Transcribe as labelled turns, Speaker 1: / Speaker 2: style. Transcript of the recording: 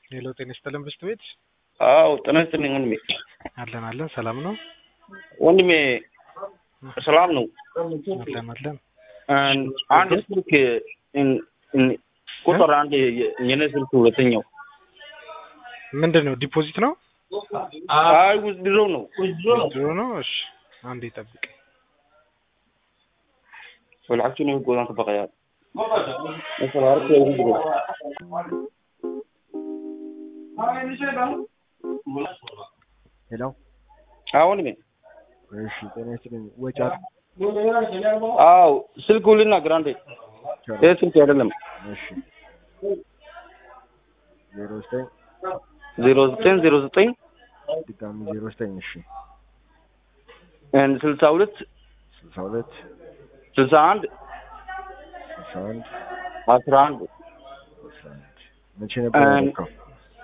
Speaker 1: ሄሎ ጤና ይስጥልን ብስት ቤት
Speaker 2: አዎ ጤና ይስጥልኝ ወንድሜ።
Speaker 1: አለን አለን ሰላም ነው
Speaker 2: ወንድሜ ሰላም ነው።
Speaker 1: አለን አለን
Speaker 2: አንድ ስልክ እን- እን- ቁጥር አንድ የኔ ስልክ ሁለተኛው
Speaker 1: ምንድን ነው ዲፖዚት ነው
Speaker 2: አይ ውዝድሮ ነው።
Speaker 1: ድሮ ነው እሺ አንዴ ጠብቅ
Speaker 2: والعكس انه يقول انت بغيات مثلا عرفت يوزدرو
Speaker 3: ሄሎ
Speaker 2: አዎ ወንድሜ
Speaker 3: እሺ ጤና ይስጥልኝ ወጪ
Speaker 2: አዎ ስልክ ልናገር አንዴ ይህ ስልክ አይደለም
Speaker 3: እሺ ዜሮ ዘጠኝ
Speaker 2: ዜሮ ዘጠኝ ዜሮ ዘጠኝ
Speaker 3: ድጋሚ ዜሮ ዘጠኝ እሺ
Speaker 2: ስልሳ ሁለት
Speaker 3: ስልሳ ሁለት
Speaker 2: ስልሳ አንድ
Speaker 3: ስልሳ አንድ
Speaker 2: አስራ አንድ
Speaker 3: አስራ አንድ መቼ ነበር
Speaker 2: እም፣
Speaker 3: ያደረከው?